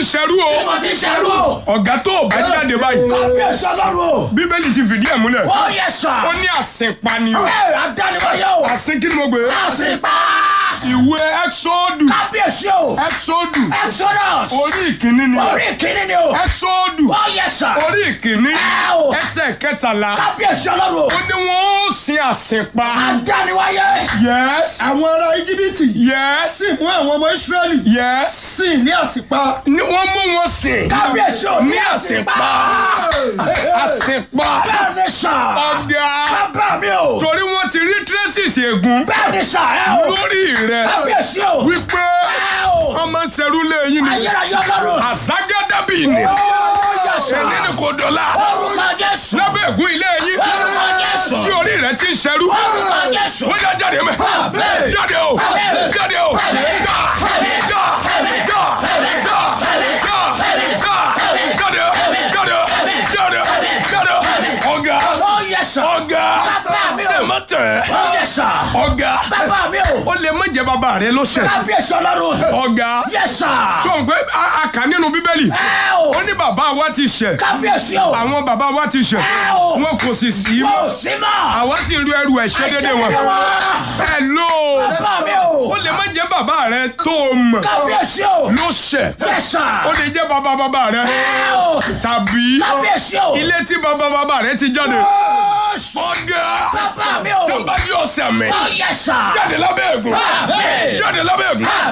ṣerú o mo ti ṣerú o. ọ̀gá tó o bá jáde báyìí kábíyèsí ọlọ́run o. bíbélì ti fìdí ẹ̀ múlẹ̀ ó yẹ sà. ó ní àsìnpani o ẹ adániwáyé o. àsìn kí ni mo gbé àsìpá. ìwé ẹ́xọ́dù kábíyèsí o. ẹ́xọ́dù exodus. orí ìkíní ni orí kìíní ni o. ẹ́xọ́dù ó yẹ sà. orí ìkíní Ẹ o. ẹsẹ̀ kẹtàlá kábíyèsí ọlọ́run o. ó ní wọ́n ó sin àsìnpa adániwáyé. yes àwọn ará íjíbítì yes sì mú àwọn ọmọ ísírẹ́lì yes sí ní àsìpa ni wọ́n mú wọn sìn kábíyèsí o. ní àsìnpa àsìnpa bẹ́ẹ̀ ni sà. ọ̀gá bàbá mi o. torí wọ́n ti rí traces ègún bẹ́ẹ̀ ni sà ẹ o. lórí rẹ̀ kábíyèsí o. wípé ẹ o. ọmọ ṣerú lẹ́yìn ni ayérayé ọlọ́run. àságádábì ni ó yẹ sà. ẹni ni kò dọ̀la orúkọ jésù. lábẹ́ ègún ilé yín orúkọ jésù. tí orí rẹ̀ ti ń ṣerú orúkọ jésù. wọ́n yá jáde mẹ́ jáde o jáde o já já já já já já jáde o jáde o jáde o jáde o ọ̀gá ó yẹ sà. ọ̀gá Bàbá mi o. ṣe má tẹ̀ ó yẹ sà. ọ̀gá bàbá mi o. ó lè má jẹ́ bàbá rẹ ló ṣẹ̀ kábíyèsí ọlọ́run. ọ̀gá yẹ sà. sọ̀rọ̀ pé a- a kà nínú bíbélì ẹ o. ó ní bàbá wa ti ṣẹ̀ kábíyèsí o. àwọn bàbá wa ti ṣẹ̀ ẹ o. wọn kò sì sí kò mọ́ sí mọ́. àwa sì ń ru ẹrù ẹ̀ṣẹ̀ dédé wọn ẹ lò ó bàbá mi o. ó lè má jẹ́ bàbá rẹ tó o mọ̀ kábíyèsí o. ló ṣẹ̀ yẹ sà. ó lè jẹ́ bàbá bàbá rẹ ẹ o. tàbí kábíyèsí o. ilé tí bàbá bàbá rẹ ti jáde Jésù. ọ̀gá bàbá mi o. tó bá yọ ọ̀sẹ̀ mi ó yẹ sà. jáde lábẹ́ ègún Àmín. jáde lábẹ́ ègún